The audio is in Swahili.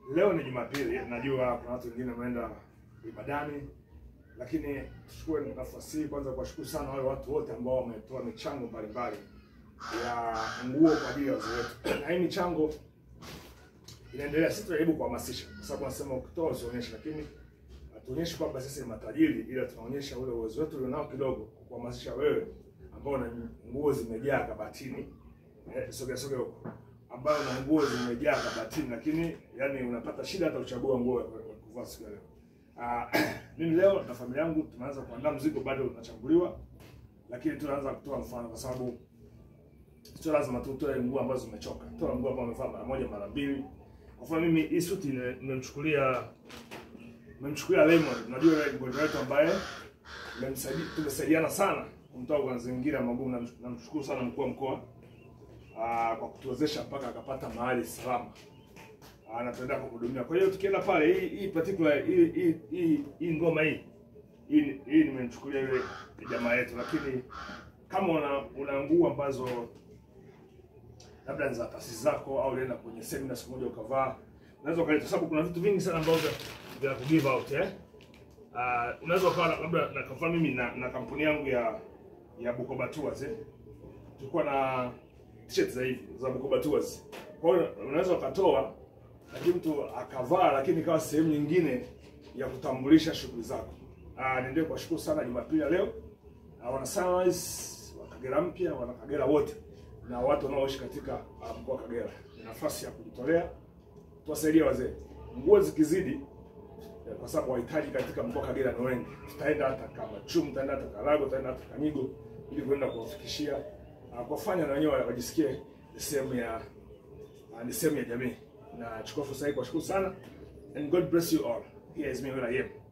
Leo ni Jumapili, najua kuna watu wengine wameenda ibadani, lakini tuchukue nafasi hii kwanza kuwashukuru sana wale watu wote ambao wametoa michango mbalimbali ya nguo kwa ajili ya wazee wetu, na hii michango inaendelea. Sisi tunajaribu kuhamasisha, kwa sababu nasema ukitoa usionyeshe, lakini hatuonyeshi kwamba sisi ni matajiri, ila tunaonyesha ule uwezo wetu ulionao kidogo, kuhamasisha wewe ambao una nguo zimejaa kabatini, eh, sogea sogea huko ambayo na nguo zimejaa kabatini, lakini yani unapata shida hata kuchagua nguo ya kuvaa siku ya leo. Ah, mimi leo na familia yangu tunaanza kuandaa mzigo, bado unachambuliwa, lakini tunaanza kutoa mfano, kwa sababu sio lazima tu utoe nguo ambazo zimechoka. Toa nguo ambazo umevaa mara moja mara mbili. Kwa mfano mimi hii suti nime- nimemchukulia nimemchukulia Lemon, unajua yule mgonjwa wetu ambaye nimemsaidia tumesaidiana sana kumtoa kwa mazingira magumu. Namsh- Namshukuru sana mkuu wa mkoa ah, kwa kutuwezesha mpaka akapata mahali salama Ah, na tunaenda kuhudumia. Kwa hiyo tukienda pale, hii hii particular hii hii hii, hii ngoma hii hii hii nimemchukulia yule jamaa yetu, lakini kama una una nguo ambazo labda ni za taasisi zako au ulienda kwenye semina siku moja ukavaa, unaweza ukaleta, kwa sababu kuna vitu vingi sana ambavyo vya ku give out eh. Uh, unaweza ukawa na- labda na kwa mfano mimi na, na kampuni yangu ya ya Bukoba Tours eh. Tulikuwa na t-shirt za hivi za Bukoba Tours. Kwa hiyo unaweza ukatoa lakini mtu akavaa, lakini ikawa sehemu nyingine ya kutambulisha shughuli zako. Ah, niendelee kuwashukuru sana Jumapili ya leo Ah, wana Sunrise wa Kagera mpya, wana Kagera wote na watu wanaoishi katika ah, mkoa wa Kagera. Ni nafasi ya kujitolea tuwasaidie wazee. Nguo zikizidi eh, kwa sababu wahitaji katika mkoa wa Kagera ni wengi. Tutaenda hata Kamachumu, tutaenda hata Karago, tutaenda hata Kanyigo ili kuenda kuwafikishia ah, kuwafanya na wenyewe wajisikie ni sehemu ya ah, ni sehemu ya jamii. Na chukua fursa hii kuwashukuru sana and God bless you all. Here is me where I am.